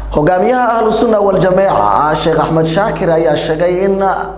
hogaamiyaha ahlu sunna wal-jameeca sheekh axmed shaakir ayaa sheegay in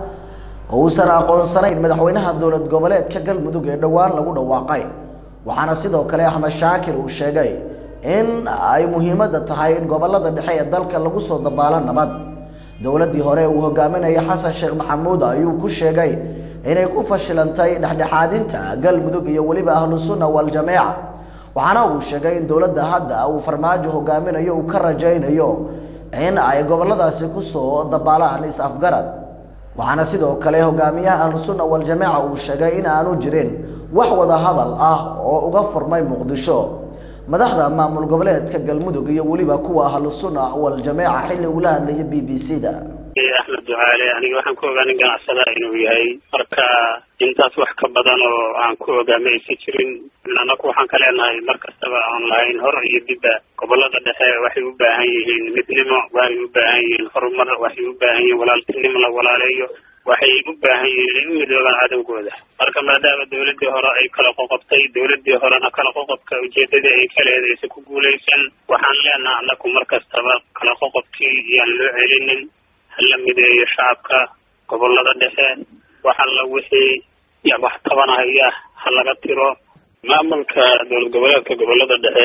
uusan aqoonsanayn madaxweynaha dowlad goboleedka galmudug ee dhowaan lagu dhawaaqay waxaana sidoo kale axmed shaakir uu sheegay in ay muhiimadda tahay in gobolada dhexe ee dalka lagu soo dabaalo nabad dowladdii hore uu hogaaminaya xasan sheekh maxamuud ayuu ku sheegay inay ku fashilantay dhexdhexaadinta galmudug iyo weliba ahlu sunna wal-jameeca waxaana uu sheegay in dowladda hadda uu farmaajo hogaaminayo uu ka rajaynayo in ay goboladaasi kusoo dabaalaan is-afgarad waxaana sidoo kale hogaamiyaha ahlu sunna wal-jameeca uu sheegay in aanu jirin wax wada hadal ah oo uga furmay muqdisho madaxda maamul goboleedka galmudug iyo weliba kuwa ahlu sunna wal-jameeca xilli ugula hadlaya b b c da axmed ducaale aniga waxaan ku ogaanin ganacsada inuu yahay marka intaas wax ka badan oo aan ku ogaama aysan jirin anaku waxaan ka leenahay mar kastaba aan lahayn hor iyo dibba gobolada dhexe waxay u baahan yihiin midnimo waxay u baahan yihiin horumar waxay u baahan yihiin walaaltinimo la walaaleeyo waxay u baahan yihiin inay u midoobaan cadowgooda marka maadaama dawladii hore ay kala qoqobtay dawladii horena kala qoqobka ujeedadii ay ka leedahay aysan ku guulaysan waxaan leenaha anaku mar kastaba kala qoqobkii iyaan loo celinin hala mideeyo shacabka gobolada dhexe waxalla wixii wax tabanahaya ha laga tiro maamulka dowlad goboleedka gobolada dhexe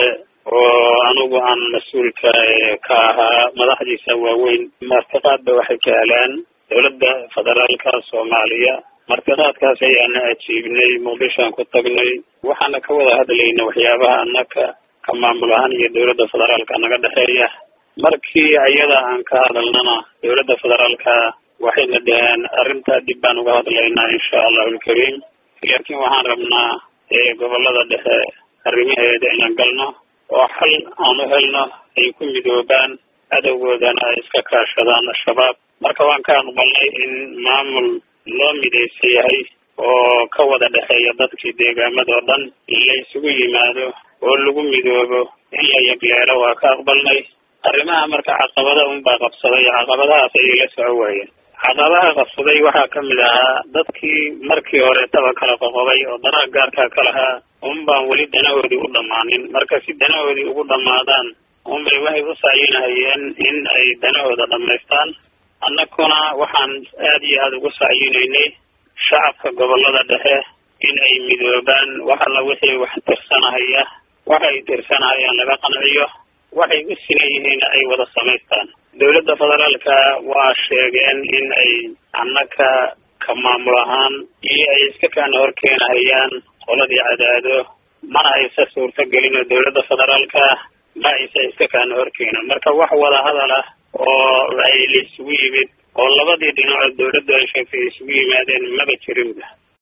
oo anugu aan mas-uulka ka ahaa madaxdiisa waaweyn martiqaadba waxay ka heleen dowladda federaalka soomaaliya martiqaadkaas ayaana ajiibnay muqdishoan ku tagnay waxaana ka wada hadlayna waxyaabaha anaka ka maamul ahaan iyo dowladda federaalka naga dhexeeya markii ayada aan ka hadalnana dowladda federaalka waxayna dhaheen arrintaa dib baan uga hadlaynaa insha allahu alkariim laakiin waxaan rabnaa gobolada dhexe arrimaheeda inaan galno oo xal aan u helno ay ku midoobaan cadowgoodana ay iska kaashadaan al-shabaab marka waan ka aqbalnay in maamul loo midaysan yahay oo ka wada dhexeeya dadkii deegaamadoo dhan in la isugu yimaado oo lagu midoobo in la yagleelo waa ka aqbalnay arrimaha marka caqabada unbaa qabsaday caqabadahaas ayay la soco waayeen caqabaha qabsaday waxaa ka mid ahaa dadkii markii horeetaba kala qoqobay oo danaha gaarkaa ka lahaa unbaan weli danahoodii u dhammaanin marka si danahoodii ugu dhammaadaan unbay waxay u sacyinahayeen in ay danahooda dhammaystaan annaguna waxaan aad iyo aada ugu sacyinaynay shacabka gobolada dhexe in ay midoobaan wax alla wixii wax tirsanahaya waxa ay tirsanahayaan laga qanciyo waxay u sinan yihiin ay wada samaystaan dowladda federaalka waa sheegeen in ay annaka ka maamul ahaan iyo ay iska kaana horkeenahayaan qoladii cadaado mana aysa suurto gelin oo dowladda federaalka ma aysa iska kaana horkeenin marka wax wada hadal ah oo ay la isugu yimid oo labadii dhinacood dowladdu ay sheegtay isugu yimaadeen maba jirinba